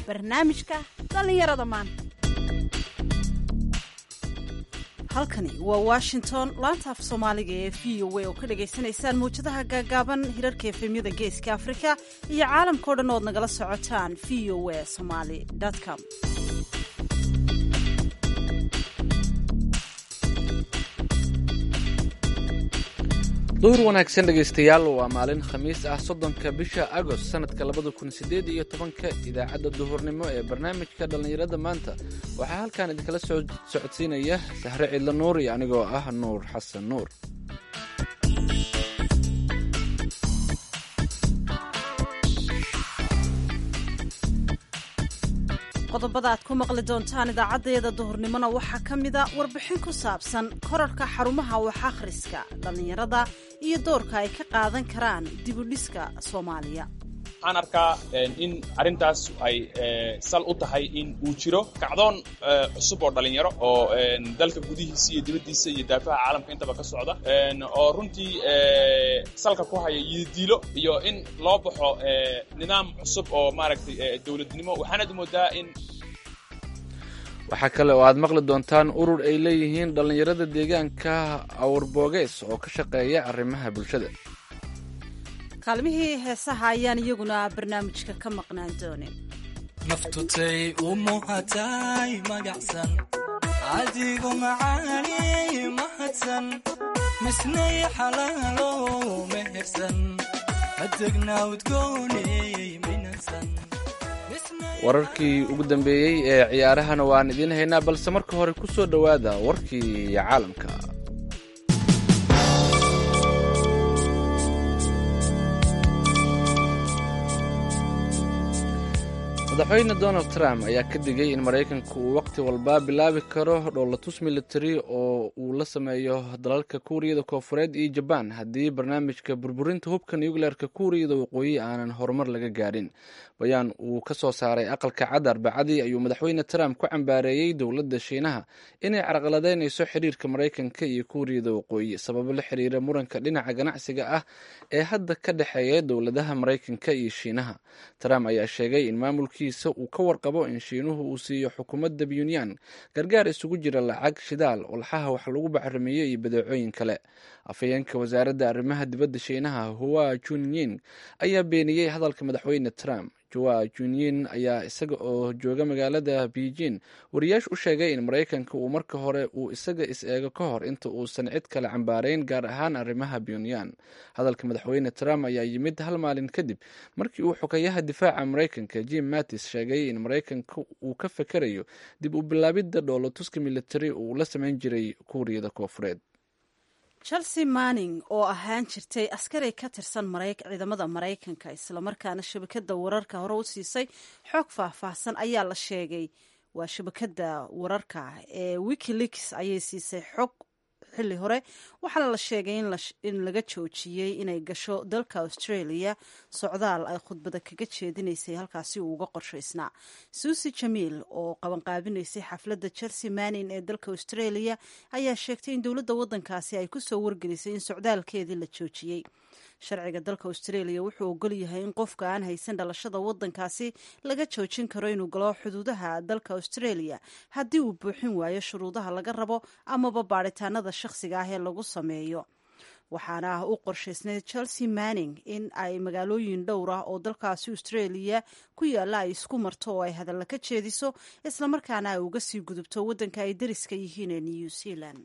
barnaamijka dhallinyarada maanta halkani waa washington laanta af soomaaliga ee v o a oo ka dhagaysanaysaan mawjadaha gaagaaban hirarka efemyada geeska afrika iyo caalamkao dhan ood nagala socotaan v o a somaly com duhur wanaagsan dhegaystayaal waa maalin khamiis ah soddonka bisha agost sanadka labada kun sideed iyo tobanka idaacadda duhurnimo ee barnaamijka dhallinyarada maanta waxaa halkan idinkala soo socodsiinaya sahre cidlo nuur iyo anigoo ah nuur xasan nuur qodobada aad ku maqli doontaan idaacadeeda duhurnimona waxaa ka mida warbixin ku saabsan korarka xarumaha wax akhriska dhallinyarada iyo doorka ay ka qaadan karaan dibudhiska soomaaliya waxaan arkaa in arrintaas ay sal u tahay in uu jiro kacdoon cusub oo dhallinyaro oo dalka gudihiisa iyo dibaddiisa iyo daafaha caalamka intaba ka socda oo runtii salka ku haya yididiilo iyo in loo baxo nidaam cusub oo maaragtay dowladnimo waxaanad moodaa in waxaa kale oo aad maqli doontaan urur ay leeyihiin dhallinyarada deegaanka awrboogeys oo ka shaqeeya arrimaha bulshada kaalmihii heesaha ayaan iyaguna barnaamijka ka maqnaan doonin naftutay u muhatay magacsan adigu macaani mahadsan misnay xalaalo mehersan adegna udgooney minansan wararkii ugu dambeeyey ee ciyaarahana waan idiin haynaa balse marka hore ku soo dhowaada warkii caalamka madaxweyne donald trump ayaa ka digay in maraykanku uu wakhti walba bilaabi karo dhoolatus military oo uu la sameeyo dalalka kuuriyada koofureed iyo jabaan haddii barnaamijka burburinta hubka nucleerka kuuriyada waqooyi aanan horumar laga gaadhin bayaan uu ka soo saaray aqalka cad arbacadii ayuu madaxweyne trump ku cambaareeyey dowladda shiinaha inay carqaladeynayso xiriirka maraykanka iyo kuuriyada waqooyi sababo la xiriira muranka dhinaca ganacsiga ah ee hadda ka dhexeeya dowladaha maraykanka iyo shiinaha trump ayaa sheegay in maamulkiisa uu ka warqabo in shiinuhu uu siiyo xukuumadda puntland gargaar isugu jira lacag shidaal walxaha wax lagu bacrimiyo iyo badeecooyin kale afhayeenka wasaaradda arrimaha dibadda shiinaha hua junyin ayaa beeniyey hadalka madaxweyne trump joa junyin ayaa isaga oo jooga magaalada beijing wariyaashu u sheegay in maraykanka uu marka hore uu isaga is-eego ka hor inta uusan cid kale cambaarayn gaar ahaan arrimaha pyonyan hadalka madaxweyne trump ayaa yimid hal maalin kadib markii uu xogayaha difaaca maraykanka jim mattis sheegay in maraykanka uu ka fakerayo dib u bilaabidda dhoolatuska military uu la samayn jiray kuuriyada koofureed chelsea manning oo ahaan jirtay askari ka tirsan ciidamada maraykanka islamarkaana shabakada wararka hore u siisay xoog faahfaahsan ayaa la sheegay waa shabakada wararka ee wikileaks ayay siisay xog xilli hore waxaana la sheegay in laga joojiyey inay gasho dalka australia socdaal ay khudbada kaga jeedinaysay halkaasi uu uga qorshaysnaa suusi jamiil oo qabanqaabinaysay xafladda chelsea manin ee dalka australia ayaa sheegtay in dowladda waddankaasi ay kusoo wargelisay in socdaalkeedii la joojiyey sharciga dalka australia wuxuu ogol yahay in qofka aan haysan dhalashada waddankaasi laga joojin karo inuu galo xuduudaha dalka australia haddii uu buuxin waayo shuruudaha laga rabo amaba baadhitaanada shakhsiga ah ee lagu sameeyo waxaana u qorshaysnay chelsea manning in ay magaalooyin dhowr ah oo dalkaasi australia ku yaalla ay isku marto oo ay hadalla ka jeediso islamarkaana ay uga sii gudubto waddanka ay dariska yihiin ee new zealand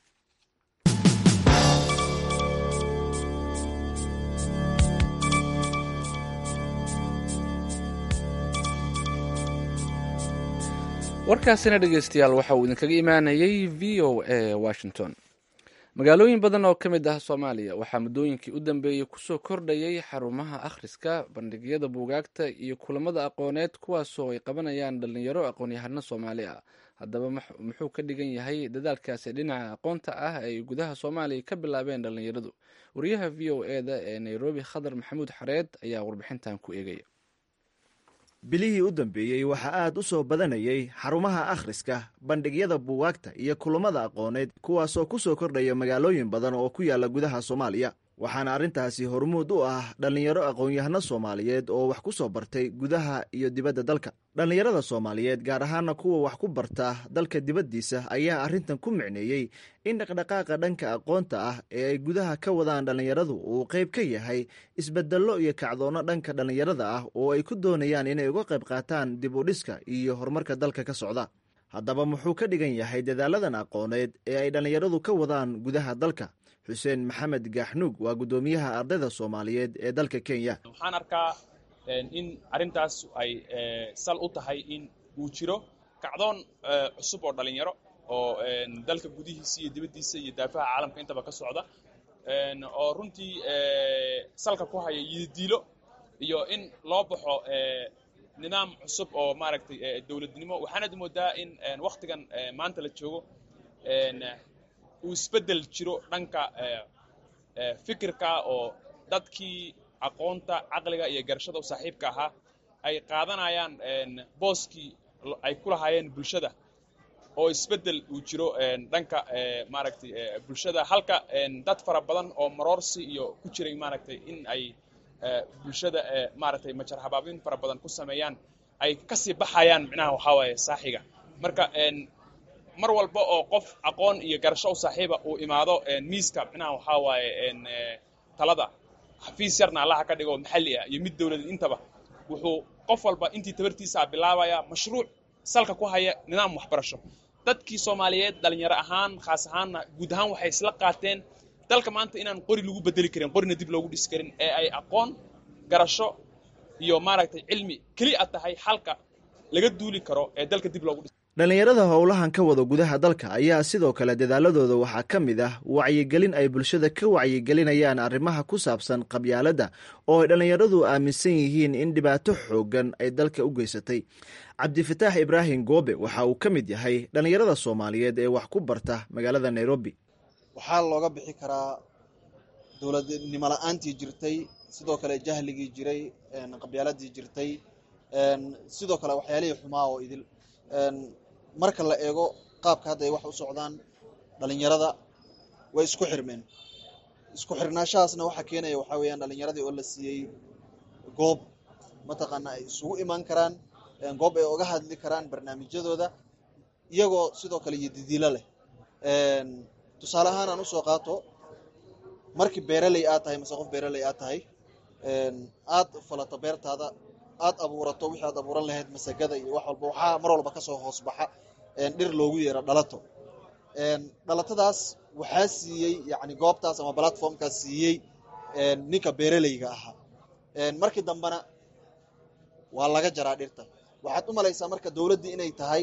warkaasina dhegeystayaal waxa uu idinkaga imaanayay v o a washington magaalooyin badan oo ka mid ah soomaaliya waxaa muddooyinkii u dambeeyey kusoo kordhayay xarumaha akhriska bandhigyada buugaagta iyo kulamada aqooneed kuwaasoo ay qabanayaan dhallinyaro aqoon-yahano soomaali ah haddaba muxuu ka dhigan yahay dadaalkaasi dhinaca aqoonta ah ay gudaha soomaaliya ka bilaabeen dhallinyaradu wariyaha v o e da ee nairobi khadar maxamuud xareed ayaa warbixintan ku eegaya bilihii u dambeeyey waxaa aad u soo badanayay xarumaha akhriska bandhigyada buugaagta iyo kulammada aqooneed kuwaasoo ku soo kordhaya magaalooyin badan oo ku yaalla gudaha soomaaliya waxaana arrintaasi hormuud u ah dhallinyaro aqoon-yahano soomaaliyeed oo wax ku soo bartay gudaha iyo dibadda dalka dhallinyarada soomaaliyeed gaar ahaana kuwa wax ku barta dalka dibaddiisa ayaa arrintan ku micneeyey in dhaqdhaqaaqa dhanka aqoonta ah ee ay gudaha ka wadaan dhallinyaradu uu qayb ka yahay isbeddello iyo kacdoonno dhanka dhallinyarada ah oo ay ku doonayaan inay uga qayb qaataan dib u dhiska iyo horumarka dalka ka socda haddaba muxuu ka dhigan yahay dadaaladan aqooneed ee ay dhallinyaradu ka wadaan gudaha dalka xuseen maxamed gaaxnuug waa guddoomiyaha ardayda soomaaliyeed ee dalka kenya waxaan arkaa in arrintaas ay sal u tahay in uu jiro kacdoon cusub oo dhalinyaro oo dalka gudihiisa iyo dibaddiisa iyo daafaha caalamka intaba ka socda oo runtii salka ku haya yididiilo iyo in loo baxo nidaam cusub oo maaragtay dowladnimo waxaanad moodaa in waktigan maanta la joogo uu isbeddel jiro dhanka fikirka oo dadkii aqoonta caqliga iyo garashada u saaxiibka ahaa ay qaadanayaan booskii ay ku lahaayeen bulshada oo isbeddel uu jiro dhanka maaragtay bulshada halka dad fara badan oo maroorsi iyo ku jiray maaragtay in ay bulshada maaragtay majar habaabin fara badan ku sameeyaan ay kasii baxayaan micnaha waxaa waaye saaxiga marka mar walba oo qof aqoon iyo garasho u saaxiiba uu imaado miiska micnaha waxaa waaye talada xafiis yarna allaha ka dhigo maxalli ah iyo mid dowladeed intaba wuxuu qof walba intii tabartiisaa bilaabaya mashruuc salka ku haya nidaam waxbarasho dadkii soomaaliyeed dhalinyaro ahaan khaas ahaanna guud ahaan waxay isla qaateen dalka maanta inaan qori lagu bedeli karin qorina dib loogu dhisi karin ee ay aqoon garasho iyo maaragtay cilmi keli a tahay xalka laga duuli karo ee dalka dib loogu dhis dhallinyarada howlahan ka wada gudaha dalka ayaa sidoo kale dadaaladooda waxaa ka mid ah wacyigelin ay bulshada ka wacyigelinayaan arrimaha ku saabsan qabyaaladda oo ay dhallinyaradu aaminsan yihiin in dhibaato xooggan ay dalka u geysatay cabdifataax ibraahim goobe waxa uu ka mid yahay dhallinyarada soomaaliyeed ee wax ku barta magaalada nairobi waxaa looga bixi karaa dowladnimo la-aantii jirtay sidoo kale jahligii jiray qabyaaladii jirtay sidoo kale waxyaalihii xumaa oo idil marka la eego qaabka hadda ay wax u socdaan dhalinyarada way isku xirmeen isku xirnaashahaasna waxaa keenaya waxaa weeyaan dhalinyaradii oo la siiyey goob mataqaana ay isugu imaan karaan goob ay oga hadli karaan barnaamijyadooda iyagoo sidoo kale iyo didiilo leh tusaale ahaan aan usoo qaato markii beeraley aad tahay mase qof beeraley aad tahay aad falato beertaada aad abuurato wixii aad abuuran lahayd masagada iyo wax walba waxaa mar walba kasoo hoos baxa dhir loogu yeero dhalato dhalatadaas waxaa siiyey yani goobtaas ama platformkaas siiyey ninka beeraleyga ahaa markii dambena waa laga jaraa dhirta waxaad u malaysaa marka dowladdii inay tahay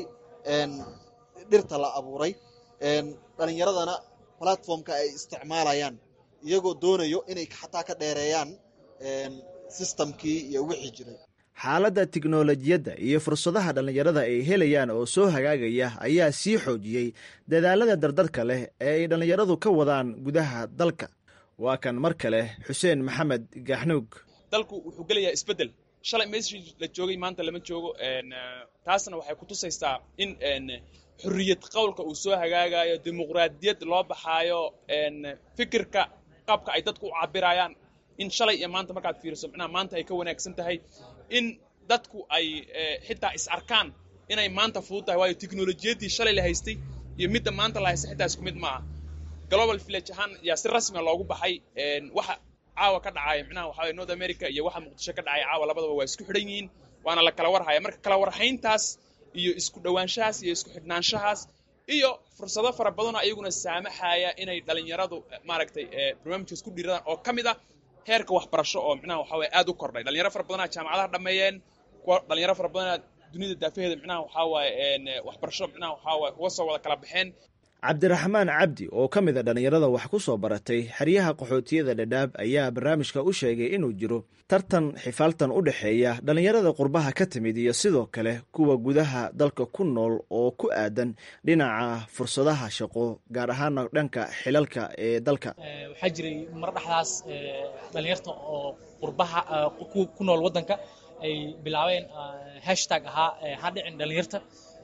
dhirta la abuuray dhalinyaradana platformka ay isticmaalayaan iyagoo doonayo inay xataa ka dheereeyaan systemkii iyo wixii jiray xaaladda tiknolojiyadda iyo fursadaha dhallinyarada ay helayaan oo soo hagaagaya ayaa sii xoojiyey dadaalada dardarka leh ee ay dhallinyaradu ka wadaan gudaha dalka waa kan mar kale xuseen maxamed gaaxnuug dalku wuxuu gelayaa isbeddel shalay meeshii la joogay maanta lama joogo taasna waxay kutusaysaa in xurriyad qowlka uu soo hagaagayo dimuqraadiyad loo baxaayo fikirka qaabka ay dadku u cabirayaan in shalay iyo maanta markaad fiiriso micnaha maanta ay ka wanaagsan tahay in dadku ay xitaa is arkaan inay maanta fudud tahay waayo teknolojiyaddii shalay la haystay iyo midda maanta la haystay xitaa isku mid maaha global village ahaan yaa si rasmia loogu baxay waxa caawa ka dhacaya micnaha waxa waye north america iyo waxa muqdisho ka dhacaya caawa labadaba waa isku xidhan yihiin waana la kala warhaya marka kala warhayntaas iyo isku dhowaanshahaas iyo isku xidhnaanshahaas iyo fursado fara badanoo ayaguna saamaxaya inay dhalinyaradu maaragtay barnaamijkaas ku dhiiradaan oo ka mid ah heerka waxbarasho oo micnaha waxa weye aad u kordhay dhalinyaro fara badanaa jaamacadaha dhameeyeen kuwa dhalinyaro fara badanaa dunida daafaheeda micnaha waxaa waaye waxbarasho micnaha waxaa waaye uga soo wada kala baxeen cabdiraxmaan cabdi oo ka mid a dhallinyarada wax ku soo baratay xeryaha qaxootiyada dhadhaab ayaa barnaamijka u sheegay inuu jiro tartan xifaaltan u dhexeeya dhallinyarada qurbaha ka timid iyo sidoo kale kuwa gudaha dalka ku nool oo ku aadan dhinaca fursadaha shaqo gaar ahaana dhanka xilalka ee dalka waxaa jiray mar dhexdaas dhalinyarta oo qurbaha ku nool waddanka ay bilaabeen hashtag ahaa ha dhicin dhalinyarta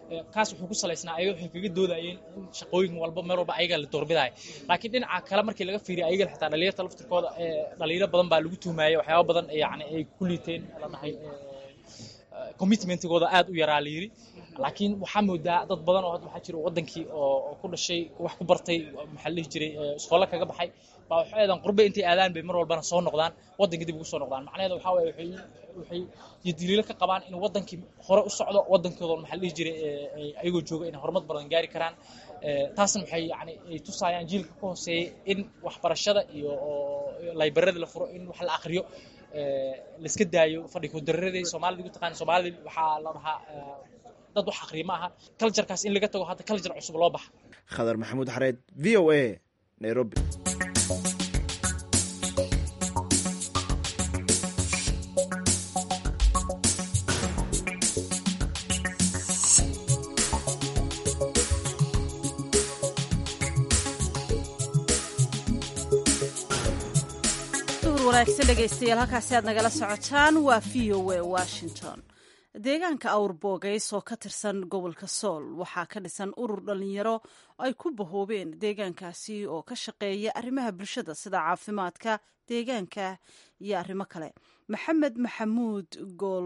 kaas wuxuu ku salaysnaa ayaga waxay kaga doodayeen in shaqooyin walba meel walba ayaga la doorbidaya laakiin dhinaca kale markii laga fiiriyo ayaga xitaa dhalinyarta laftirkooda dhalinyaro badan baa lagu tuhmayay waxyaaba badan yani ay ku liiteen la dhahay commitmentigooda aad u yaraa la yiri laakiin waxaa moodaa dad badan oo hadda waxaa jira wadankii oo ku dhashay wax ku bartay maxaa la dhihi jiray iskoola kaga baxay baa waxay aadaan qurbe intay aadaan bay mar walbana soo noqdaan waddanka dib ugu soo noqdaan macnaheeda waxaa waaye waxay waxay daliilo ka qabaan in wadankii hore u socdo wadankooda maxaa la dhihi jiray ayagoo jooga inay horumar badan gaari karaan taasna waxay yani ay tusaayaan jiilka ka hooseeyay in waxbarashada iyo laybarada la furo in wax la akriyo laiska daayo fadhi kudaradii soomaalida ugu taqaan soomaalida waxaa la dhahaa dad wax akriya ma aha culturekaas in laga tago hadda culture cusub loo baxa khadar maxamuud xareed v o a nairobi wanaagsan dhegaystayaal halkaasi aad nagala socotaan waa v o a washington deegaanka awr boogays oo ka tirsan gobolka sool waxaa ka dhisan urur dhalinyaro ay ku bahoobeen deegaankaasi oo ka shaqeeya arrimaha bulshada sida caafimaadka deegaanka iyo arrimo kale maxamed maxamuud gool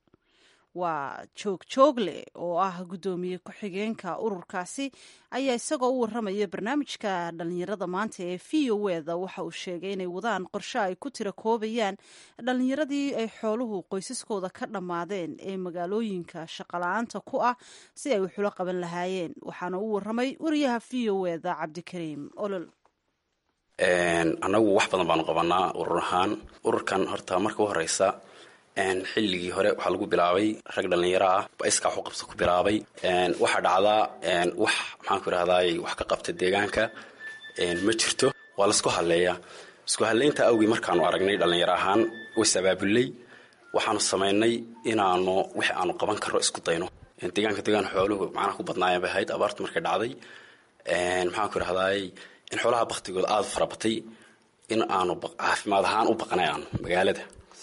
waa joog joogle oo ah guddoomiye ku-xigeenka ururkaasi ayaa isagoo u waramaya barnaamijka dhalinyarada maanta ee v o eda waxa uu sheegay inay wadaan qorshe ay ku tira koobayaan dhalinyaradii ay xooluhu qoysaskooda ka dhammaadeen ee magaalooyinka shaqala-aanta ku ah si ay waxula qaban lahaayeen waxaana u waramay wariyaha v o eda cabdikariim olol annagu wax badan baanu qabanaa urur ahaan ururkan horta marka u horeysa xilligii hore waxaa lagu bilaabay rag dhalinyaro ah iskaa waxu qabsa ku bilaabay waxaa dhacdaa wax maxaanku irahdaay wax ka qabta deegaanka ma jirto waa laisku hadleeyaa isku hadlaynta awgii markaanu aragnay dhalinyaro ahaan ways abaabulay waxaanu samaynay inaanu wix aanu qaban karro isku dayno deegaanka deegaan xooluhu macnaha ku badnaayeen bay ahayd abaartu markay dhacday maxaanku irahdaay in xoolaha baktigooda aada u farabatay in aanu caafimaad ahaan u baqnay aanu magaalada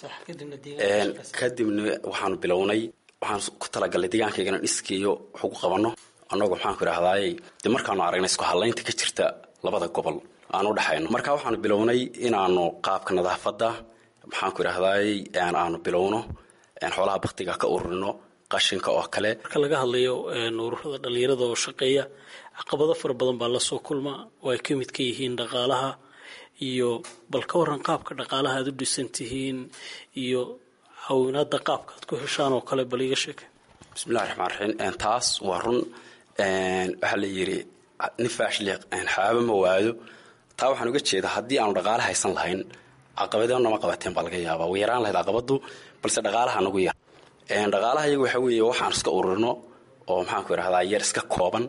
kadibna waxaanu bilownay waxaan ku talagalnay deegaankayga inaan iskeeyo wax ugu qabanno annagoo maxaanku idhahdaay dee markaanu aragnay isku hadlaynta ka jirta labada gobol aan u dhexayno marka waxaanu bilownay inaanu qaabka nadaafadda maxaanku idhahdaay aanu bilowno xoolaha baktiga ka ururino qashinka oo kale marka laga hadlayo ururada dhalinyarada oo shaqeeya caqabado fara badan baa lasoo kulma oo ay ka mid ka yihiin dhaqaalaha iyo bal ka waran qaabka dhaqaalaha aad u dhisan tihiin iyo caawinaada qaabka aad ku heshaan oo kale bal iga sheeke bismillahi raxmaan raxiim taas waa run waxaa la yidhi nin faashli xaaba ma waayo taa waxaan uga jeedaa haddii aanu dhaqaale haysan lahayn caqabado nama qabateen baa laga yaabaa way yaraan lahayd caqabadu balse dhaqaalaha nagu yar dhaqaalaha iyaga waxa weeye waxaan iska ururino oo maxaanku idhahdaa yar iska kooban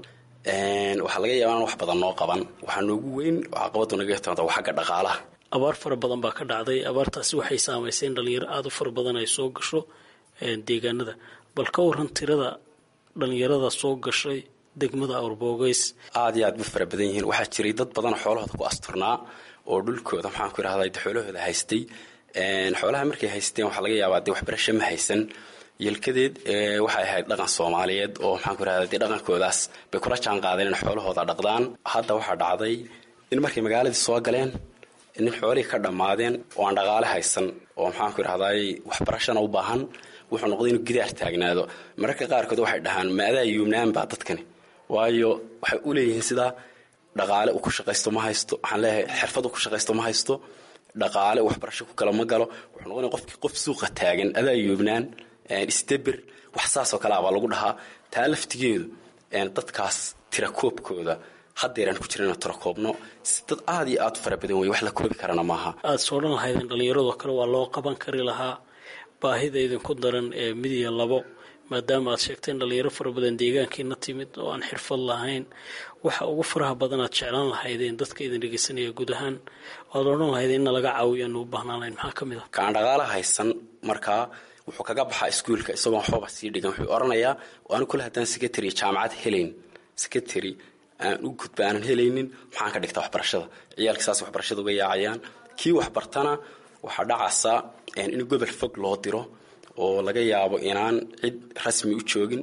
waxaa laga yaaba inaan wax badan noo qaban waxaa noogu weyn oo caqabadu naga timaada waa xagga dhaqaalaha abaar fara badan baa ka dhacday abaartaasi waxay saamaysay in dhalinyaro aada u fara badan ay soo gasho deegaanada bal ka waran tirada dhalinyarada soo gashay degmada awrboogeys aada iyo aad bu fara badan yihiin waxaa jiray dad badan xoolahooda ku asturnaa oo dhulkooda maxaanku idhahdaa de xoolahooda haystay xoolaha markay haysteen waxaa laga yaabaa dee waxbarasho ma haysan yelkadeed waxay ahayd dhaqan soomaaliyeed oo maxaanku irahda dee dhaqankoodaas bay kula jaan qaadeen in xoolahooda dhaqdaan hadda waxaa dhacday in markay magaaladii soo galeen nin xoolihii ka dhammaadeen oo aan dhaqaale haysan oo maxaanku irahdaay waxbarashana u baahan wuxuu noqday inuu gidaar taagnaado mararka qaarkood waxay dhahaan maadaa yuumnaanbaa dadkani waayo waxay u leeyihiin sidaa dhaqaale uu ku shaqaysto ma haysto waxaan leeyahay xirfad uu ku shaqaysto ma haysto dhaqaale waxbarasho ku kala ma galo wuxuu noqonaya qofkii qof suuqa taagan adaa yuubnaan isdabir wax saasoo kale abaa lagu dhahaa taa laftigeedu dadkaas tirakoobkooda haddeeraan ku jira inaan tirakoobno dad aada iyo aada u fara badan wey wax la koobi karana maaha aada soo dhan lahaydeen dhallinyaradoo kale waa loo qaban kari lahaa baahida idinku daran ee mid iyo labo maadaama aad sheegteen dhalinyaro fara badan deegaankiina timid oo aan xirfad lahayn waxa ugu faraha badan aad jeclaan lahaydeen dadka idin dhegeysanaya guud ahaan waad odhan lahaydeen in nalaga caawiyo aanu u baahnaan lahayn maxaa ka mid ah kaan dhaqaala haysan markaa wuxuu kaga baxaa iskuulka isagoo waxbaba sii dhigan wuxuu oranayaa anu kule haddaan secretary jaamacad helayn secretary aan u gudba aanan helaynin maxaan ka dhigtaa waxbarashada ciyaalka saas waxbarashada uga yaacayaan kii waxbartana waxaa dhacaysa in gobol fog loo diro oo laga yaabo inaan cid rasmi u joogin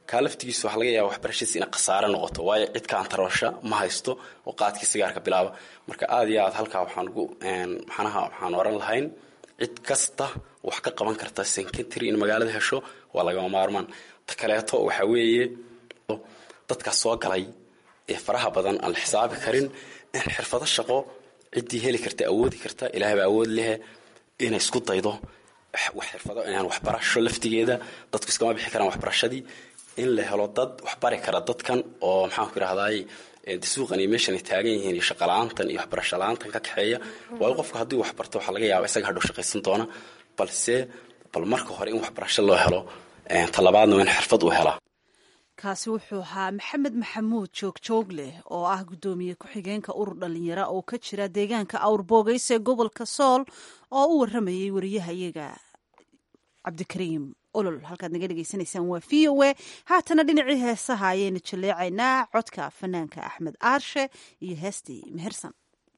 kaa laftigiisa waxaa laga yaaba waxbarashadiisa inay khasaare noqoto waayo cid kaantaroosha ma haysto oo qaadkii sigaarka bilaaba marka aada iyo aad halkaa waxaan ugu maxanaha waxaan oran lahayn cid kasta wax ka qaban karta secretary in magaalada hesho waa lagama maarmaan ta kaleeto waxaa weeye dadkaas soo galay ee faraha badan aan la xisaabi karin in xirfado shaqo ciddii heli karta awoodi karta ilaahay baa awood lehe inay isku daydo wax xirfado waxbarasho laftigeeda dadku iskama bixi karaan waxbarashadii in la helo dad waxbari kara dadkan oo maxaanku irahdaay suuqan iyo meeshan ay taagan yihiin iyo shaqala-aantan iyo waxbarasho la-aantan ka kaxeeya waayo qofka haddii waxbarto waxaa laga yaaba isaga hadhow shaqaysan doona balse bal marka hore in waxbarasho loo helo talabaadna waa in xirfad uu helaa kaasi wuxuu ahaa maxamed maxamuud joogjoog leh oo ah guddoomiye ku-xigeenka urur dhalinyara oo ka jira deegaanka awrboogeys ee gobolka sool oo u waramayay wariyahayaga cabdikariim olol halkaad naga dhegeysanaysaan waa v o a haatana dhinacii heesaha ayaynu jaleecaynaa codka fanaanka axmed aarshe iyo heestii mehersan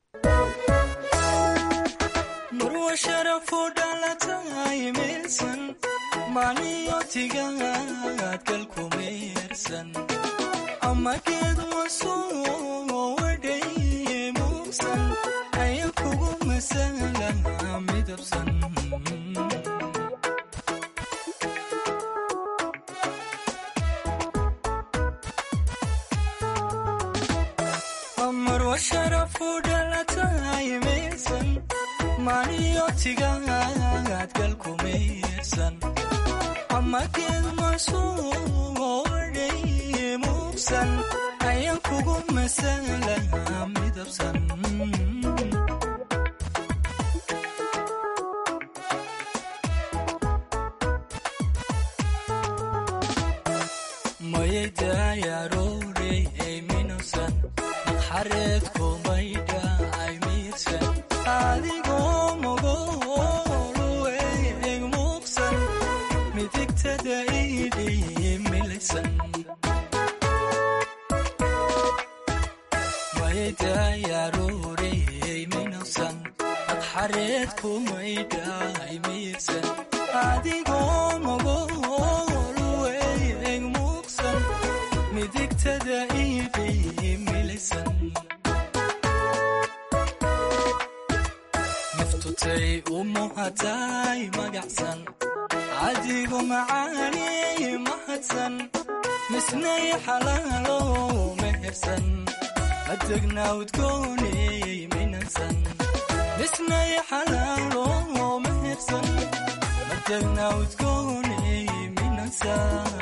marwa sharafu dhalatay meelsan maaliyotigaad galku meersan amageed wasoo wadhay muugsan aya kugu masala midabsan marwa sharafu dhalatay meelsan maaliyotigaad galku meersan amageed masuuodhay muugsan ayan kugu masala midabsan mayaydayaroorey ay minusan naqxareedku maydha ay miirsan adigoo mogoluey eg muuqsan midigtada idhi milaysan mayaydayaroorey minusan naqxareedku maydha ay miirsan adigoo mogoluey eg muuqsan midigtada idhi milaysan naftutay u muhatay magacsan cadigu macaaney mahadsan misnay xalaalo mehersan adegna udgooney minansan misnay xalaalo mehersan adegna udgooney minansan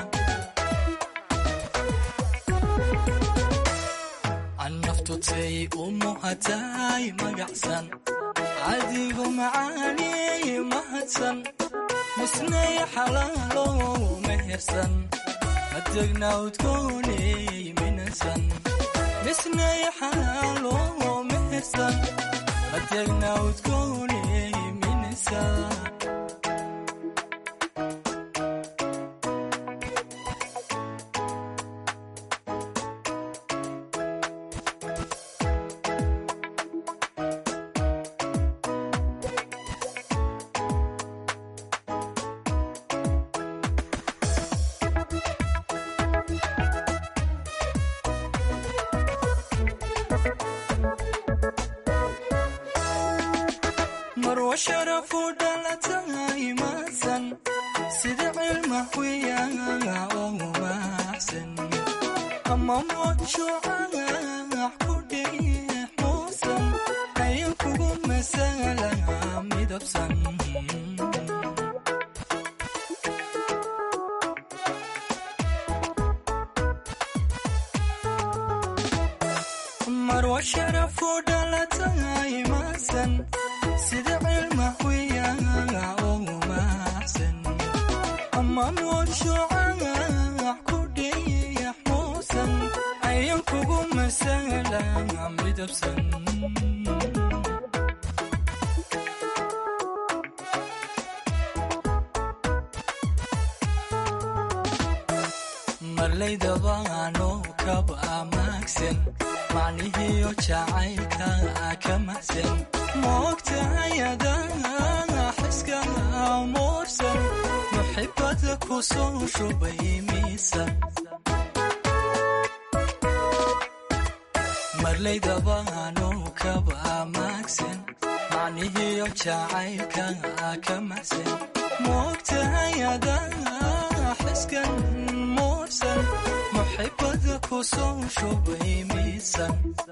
annaftutay u muhatay magacsan cadigu macaaney mahadsan misnay xalaalo mehersan adegna udgooney minansan misnay xalaalo mehersan adegna udgooney minansan marwa sharafu dhalatay maasan sida cilma wiyaga oo maacsan ama modshucax ku dheex muusan ayan kugu masala midabsan marwa sharafu dhalatay maasan sida cilma wiyaga oo maacsan ama modshucax ku dheex muusan ayan kugu masala midabsan marlaydabaano kab amaagsan macnihiyo jacaylka ka maxsan moogtahay adaa xiska amuursan muxibada ku soo shubay miisan marlaydabaanu kaba maagsan macnihiyo jacaylka ka maxsan moogtahay adaa xiskan muursan muxibada ku soo shubay miisan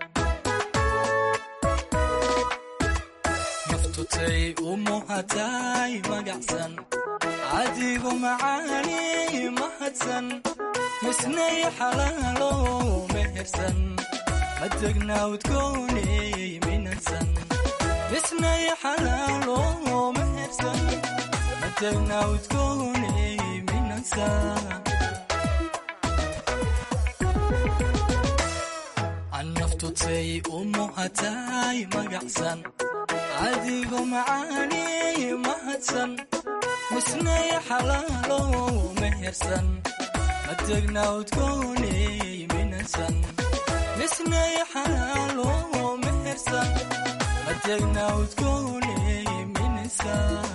naftutay u muhatay magacsan adigu macaani mahadsan misnay xalaalo mehersan madegna udgooney minansan misnay xalaalo mehersan madegna udgooney minansan annaftutay u muhatay magacsan adigu macaani mahadsan misnay xalaalo mehersan madegna udgooney minansan misnay xalaalo mehersan madegna udgooney minansan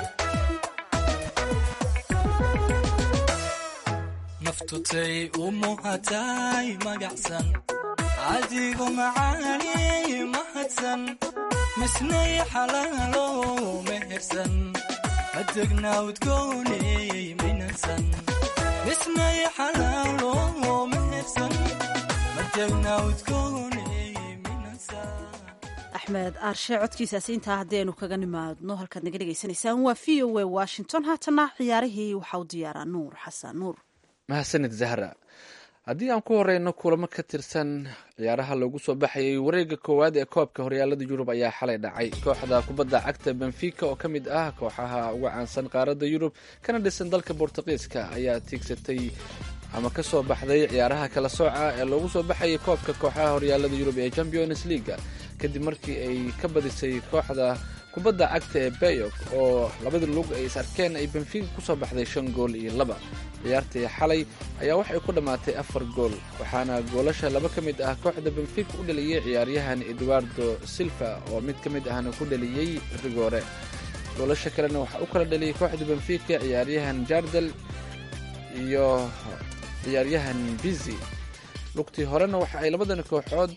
naftutay u muhatay magacsan adigu macaani mahadsan misnay xalaalo mehersan madegna udgooney minansan misnay xalaalo mehersan madegna udgooney minansan axmed aarshe codkiisaasi intaa haddaynu kaga nimaadno halkaad naga dhegaysanaysaan waa v o a washington haatana ciyaarihii waxaa u diyaaraa nuur xasan nuur mahadsanid zahra haddii aan ku horeyno kulamo ka tirsan ciyaaraha loogu soo baxayay wareega koowaad ee koobka horyaalada yurub ayaa xalay dhacay kooxda kubadda cagta benfica oo ka mid ah kooxaha uga caansan qaaradda yurub kana dhisan dalka bortuqiiska ayaa tiigsatay ama ka soo baxday ciyaaraha kala sooca ee loogu soo baxayay koobka kooxaha horyaalada yurub ee champions leaga kadib markii ay ka badisay kooxda kubadda cagta ee bayok oo labada lug ay is arkeen ay benfica kusoo baxday shan gool iyo laba ciyaartii xalay ayaa waxay ku dhammaatay afar gool waxaana goolasha laba ka mid ah kooxda benfica u dhaliyey ciyaaryahan eduardo silva oo mid ka mid ahna ku dhaliyey rigoore goolasha kalena waxaa u kala dhaliyey kooxda benfica ciyaaryahan jardel iyo ciyaaryahan bizi lugtii horena waxa ay labadan kooxood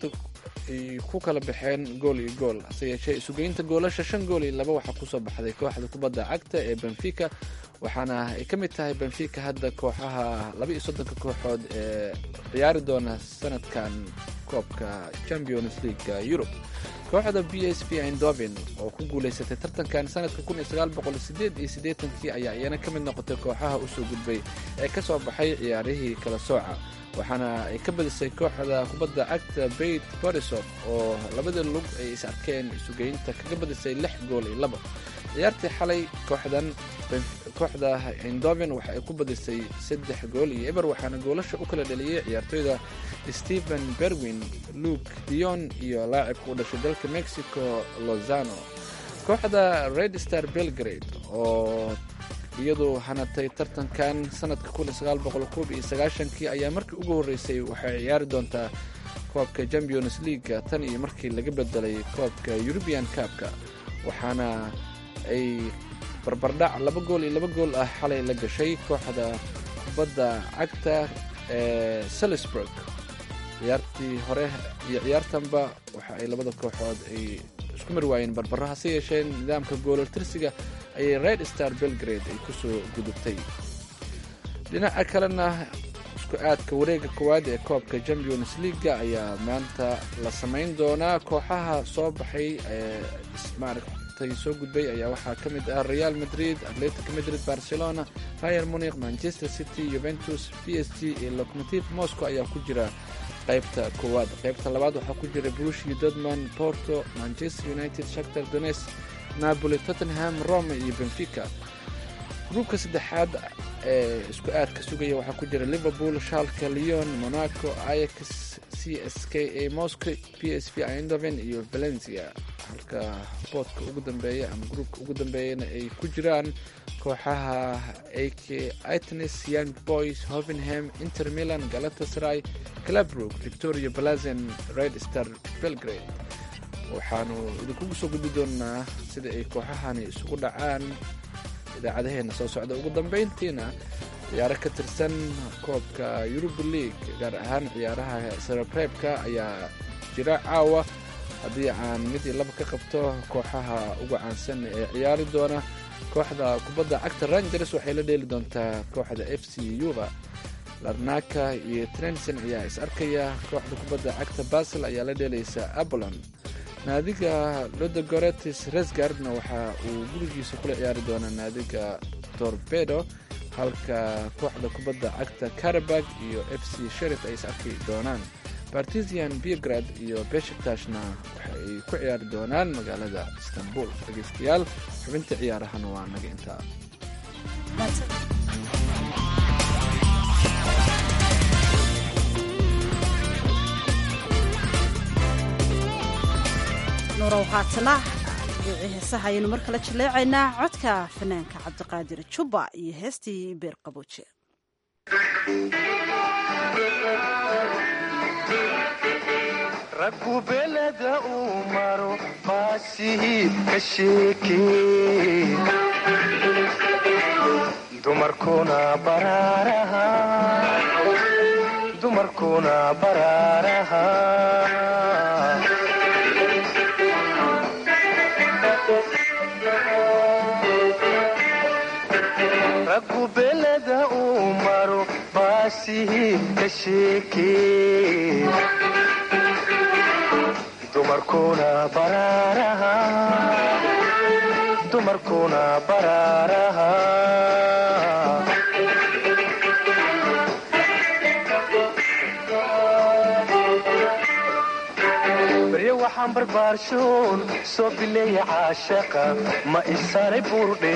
ku kala baxeen gool iyo gool hase yeeshee isugeynta goolasha shan gool iyo laba waxaa kusoo baxday kooxda kubadda cagta ee benfica waxaana ay ka mid tahay benfica hadda kooxaha laba iyo soddonka kooxood ee ciyaari doona sanadkan koobka champions leaguega yurub kooxda b s p indovin oo ku guulaysatay tartankan sanadka kun iyo sagaal boqol sideed iyo siddeetankii ayaa iyana ka mid noqotay kooxaha usoo gudbay ee ka soo baxay ciyaarihii kala sooca waxaana ay ka badisay kooxda kubadda cagta beit borisov oo labada lug ay is arkeen isugeynta kaga badisay lix gool iyo laba ciyaartii xalay kooxdan kooxda indoven waxa ay ku badisay saddex gool iyo eber waxaana goolasha u kala dhaliyey ciyaartoyda stephen berwin luke dion iyo laacibka u dhashay dalka mexico lozano kooxda red star belgrade oo iyadu hanatay tartankan sanadka kii ayaa markii ugu horreysay waxay ciyaari doontaa koobka champions leaguega tan iyo markii laga bedelay koobka eurubian cabka waxaana ay barbardhac laba gool iyo laba gool ah xalay la gashay kooxda kubadda cagta ee salisburg ciyaartii hore iyo ciyaartanba waxa ay labada kooxood ay isku mar waayeen barbaro hase yeeshee nidaamka goololtirsiga ayay red star belgrade ay kusoo gudubtay dhinaca kalena isku aadka wareega koowaad ee koobka champions leaguega ayaa maanta la samayn doonaa kooxaha soo baxay ee maaragtay soo gudbay ayaa waxaa ka mid ah real madrid atletic madrid barcelona rayer muniq manchester city juventus p s g iyo locomotive moscow ayaa ku jira qaybta koowaad qaybta labaad waxaa ku jira brushi dortmund porto manchester united shaktar dones napoli tottenham rome iyo benfica gruubka saddexaad ee isku aadka sugaya waxaa ku jira liverpool shalka leon monaco ayax c s k a moscow p s v indoven iyo valencia halka boodka ugu dambeeya ama gruubka ugu dambeeyana ay ku jiraan kooxaha ak itnes young boys hovenham inter milan galatasaray clabrook victoria balazen red star belgrade waxaanu idinkugu soo gudbi doonaa sida ay kooxahani isugu dhacaan idaacadaheena soo socda ugu dambeyntiina ciyaaro ka tirsan koobka eurub league gaar ahaan ciyaaraha sarareebka ayaa jira caawa haddii aan mid iyo laba ka qabto kooxaha ugu caansan ee ciyaari doona kooxda kubadda cagta rangers waxay la dheeli doontaa kooxda f c uba larnaka iyo trenson ayaa is arkaya kooxda kubadda cagta basel ayaa la dheelaysa abolon naadiga lodogoretis resgardna waxa uu gurigiisa kula ciyaari doonaa naadiga torbedo halka kooxda kubadda cagta karabag iyo f c sherif ay is arki doonaan bartisian biograd iyo beshktashna waxa ay ku ciyaari doonaan magaalada istanbul dhegeystayaal xubinta ciyaarahana waa naga intaa nuurow haatana dhibicii heesaha ayaynu mar kale jaleecaynaa codka fanaanka cabdiqaadir jubba iyo heestii beer qabooje raggu beleda uu maro baasihii ka sheekee dumarkuna baraaraha dumarkuna baraaraha raggu beleda uu maro baasihii ka sheekee dumarkuna baraaraha dumarkuna baraaraha baryo waxaan barbaarshoon soo bileeya caashaqa ma isaray buurdhe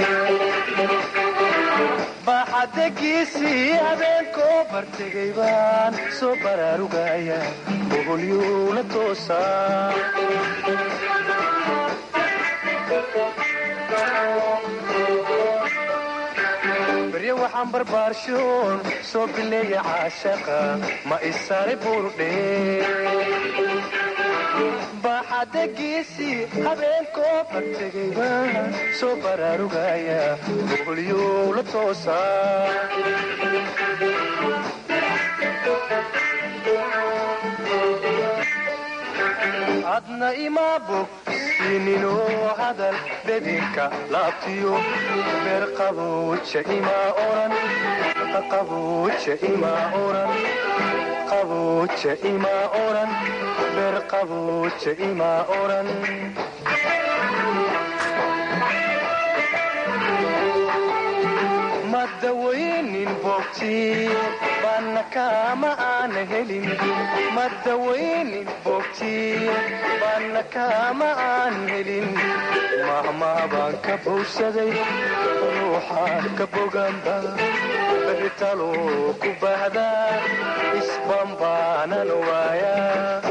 baaxadegiisii habeenkoo bartegay baan soo baraarugaya boholyuula toosaa baryo waxaan barbaarshoon soo bileeya caashaqa ma isaray buurdhe baaxadegiisii habeenkoo bartegay baan soo baraarugaya boholyuula toosaa adna ima bog sininoo hadal bedinka laabtiyo beer qabooja ima oran qabooja ima oran qabooja ima oran beer qabooja ima oran madawaynin bogtii baana kaama aana helin madawaynin bogtii baana kaama aan helin mahmaa baan ka bowsaday ruuxaan ka boganba berritaloo ku baahdaa isban baanan waayaa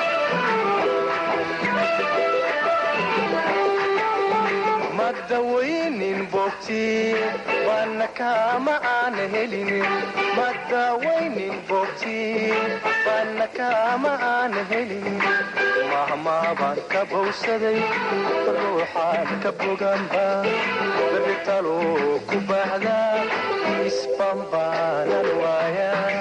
madawaynin bogtii baana kaama aana helin madawaynin bogtii baana kaama aana helin mahmaa baan ka bowsaday ruuxaan ka boganba berritaloo ku baahdaa isban baanan waayaa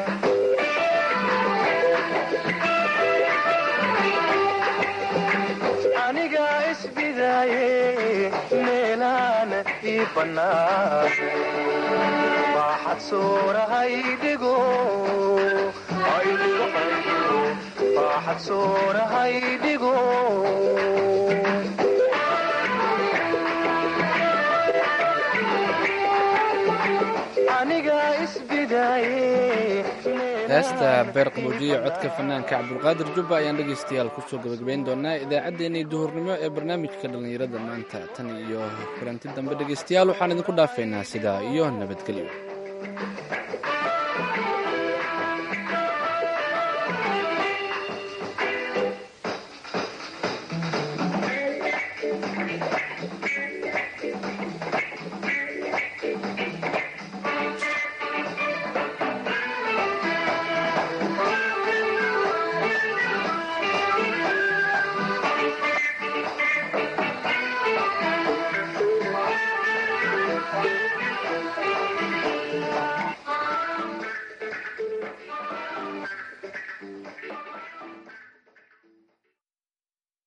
aniga isbidaaye meelaan ii bannaan baaxad soorahaydhigo baaxad soorahaydhigo aniga isbidaaye heesta beer qaboojiya codka fanaanka cabdulqaadir jubba ayaan dhegaystayaal kusoo gabagabayn doonaa idaacaddeenii duhurnimo ee barnaamijka dhallinyarada maanta tan iyo kulanti dambe dhegaystayaal waxaan idinku dhaafaynaa sidaa iyo nabadgelyo